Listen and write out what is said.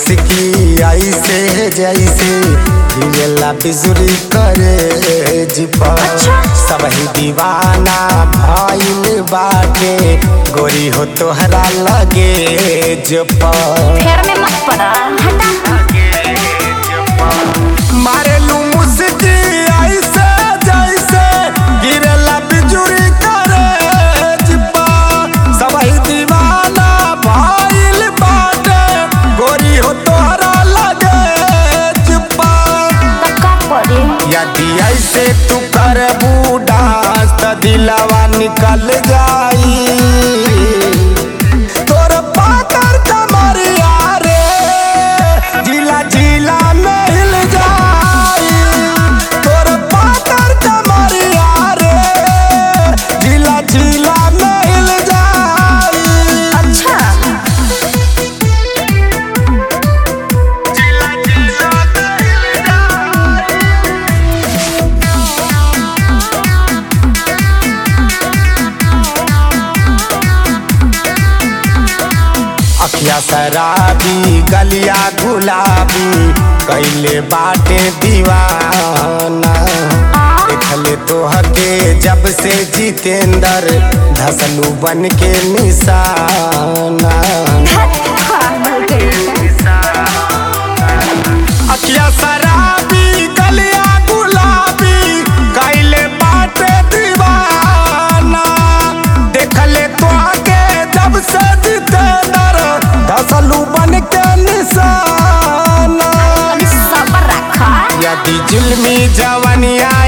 मुस्की ऐसे जैसे गिरला बिजुरी करे जिपा अच्छा। सबही दीवाना भइल बाटे गोरी हो तोहरा लगे जपा फेर में मत पड़ा हटा मारेलू मुस्की ऐसे जैसे गिरला बिजुरी करे जिपा सबही दीवाना भइल बाटे गोरी हो तोहरा लगे जिपा तो का करे यदि ऐसे तू करबू डांस त दिलवा निकल जाई तोर पातर कमरिया रे जिला जिला में हिल जाई तोर पातर कमरिया रे जिला जिला में हिल जाई अच्छा जिला जिला में हिल जाई अखिया शराबी गलिया गुलाबी कैले बाटे दीवाना देखले तोहके जब से जितेंद्र धसलू बन के निशाना पागल कहीं अखिया शराबी गलिया गुलाबी कैले बाटे दीवाना देखले तोहके जब से जितेंद्र धसलू बन के निशाना अभी सबर रखा यदि जुल्मी जवनिया